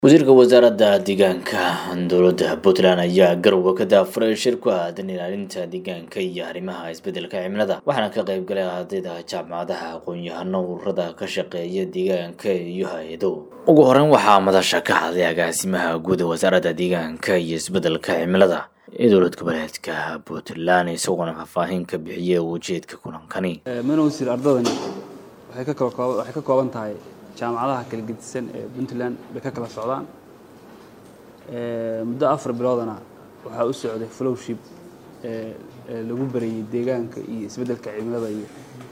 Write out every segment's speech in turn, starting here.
wasiirka wasaaradda deegaanka dowladda puntland ayaa garowe ka daafuray shir ku aadan ilaalinta deegaanka iyo arrimaha isbeddelka cimilada waxaana ka qayb galay ardayda jaamacadaha aqoon-yahano ururada ka shaqeeya deegaanka iyo hay-ado ugu horeyn waxaa madasha ka hadlay agaasimaha guud ee wasaaradda deegaanka iyo isbeddelka cimilada ee dowlad goboleedka puntland isagoona faahfaahin ka bixiyay ujeedka kulankani mana wasiir ardadani waxay ka kala kooban waxay ka kooban tahay jaamacadaha kala gedisan ee puntland bay ka kala socdaan muddo afar biloodana waxaa u socday flowship lagu barayey deegaanka iyo isbeddelka cimilada iyo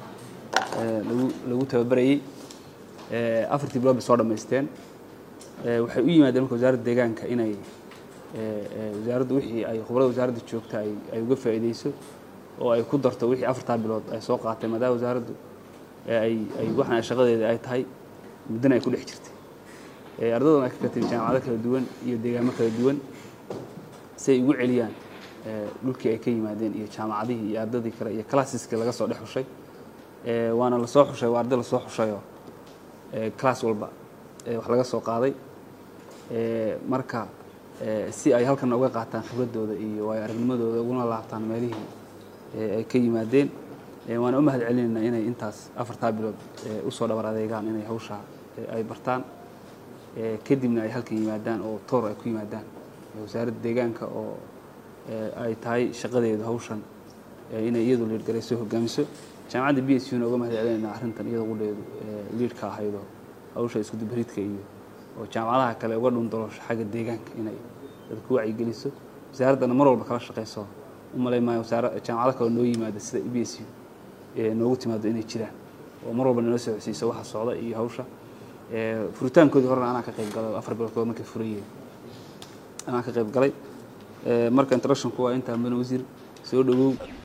lagu lagu tababarayey afartii bilood bay soo dhammaysteen waxay u yimaadeen marka wasaaradda deegaanka inay wasaaraddu wixii ay khubarada wasaaradda joogta ay ay uga faa'iideyso oo ay ku darto wixii afartaa bilood ay soo qaatay maadaama wasaaraddu ay ay waxaan shaqadeeda ay tahay muddana ay ku dhex jirtay ardadan ay ka katay jaamacado kala duwan iyo deegaamo kala duwan si ay ugu celiyaan dhulkii ay ka yimaadeen iyo jaamacadihii iyo ardadii kale iyo classeski laga soo dhex xushay waana lasoo xushay waa arday lasoo xushayoo class walba wax laga soo qaaday marka si ay halkan uga qaataan khibradooda iyo waayo aragnimadooda uguna laabtaan meelihii ay ka yimaadeen waana u mahad celinaynaa inay intaas afartaa bilood usoo dhabar adeegaan inay hawshaa ay bartaan kadibna ay halkan yimaadaan oo toor ay ku yimaadaan wasaaradda deegaanka oo ay tahay shaqadeedu hawshan inay iyadu liidgarayso hogaamiso jaamacadda b s una uga mahad celinaynaa arrintan iyadoo qudheedu liidhka ahaydoo hawsha iskudubaridka iyo oo jaamacadaha kale uga dhundaloosho xagga deegaanka inay dadku wacyigeliso wasaaraddana mar walba kala shaqayso u malay maayo wasaara jaamacado kale noo yimaada sida b s u noogu timaado inay jiraan oo mar walba nala socodsiiso waxa socda iyo hawsha furitaankoodii horena anaa ka qayb galay afar biloodkood markay furayeen anaa ka qayb galay marka introductionku waa intaa mudane wasiir soo dhawow